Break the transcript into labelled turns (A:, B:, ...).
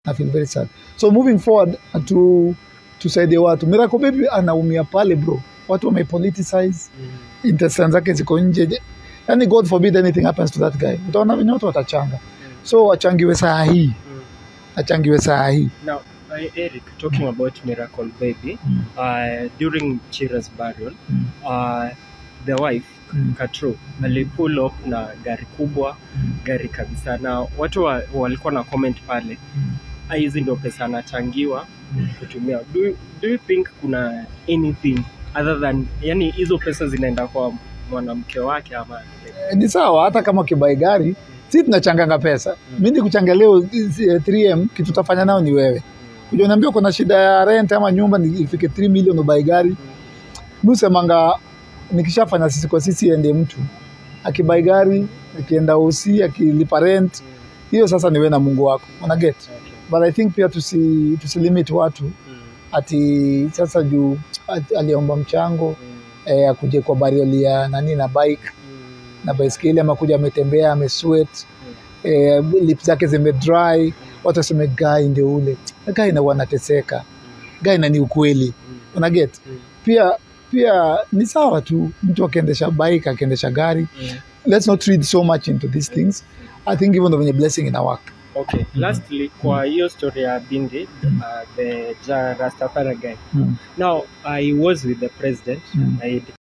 A: na feel very sad so moving forward to tusaidie watu Miracle Baby anaumia pale bro watu wamepoliticize interest zake ziko nje yani god forbid anything happens to that guy utaona venye watu watachanga so achangiwe saa hii achangiwe saa hii
B: Now, uh, Eric, talking about Miracle Baby,
A: Mm.
B: uh, during Chira's burial,
A: Mm.
B: uh, the wife
A: Mm.
B: Katro alipull up na gari kubwa,
A: Mm.
B: gari kabisa, na watu wa, walikuwa na comment pale
A: Mm.
B: "Ah, hizi ndio pesa anachangiwa
A: Mm.
B: kutumia. Do, you- do you think kuna anything other than, yani hizo pesa zinaenda kwa mwanamke wake ama
A: Eh, ni sawa hata kama ukibai gari si tunachanganga pesa mi ni kuchanga leo eh, 3m kitu utafanya nao ni wewe kuja unaambia kuna shida ya rent ama nyumba ni- ifike 3 million ubai gari mi usemanga nikishafanya sisi kwa sisi ende mtu akibai gari akienda osi akilipa rent hiyo sasa niwe na mungu wako una get but i think pia tusi, tusilimit watu ati sasa juu ati- aliomba mchango eh, akuje kwa barioli ya nani na bike na baiskeli ama kuja ametembea amesweat eh, lip zake zimedry watu waseme gai ndio ule gai na wanateseka gai na ni ukweli una get pia pia ni sawa tu mtu akiendesha bike akiendesha gari let's not read so much into these things i think even though venye blessing ina work
B: Okay, lastly, kwa hiyo story ya Bindi, uh, the Ja Rastafari guy.
A: mm.
B: Now, I was with the president.
A: Mm.
B: I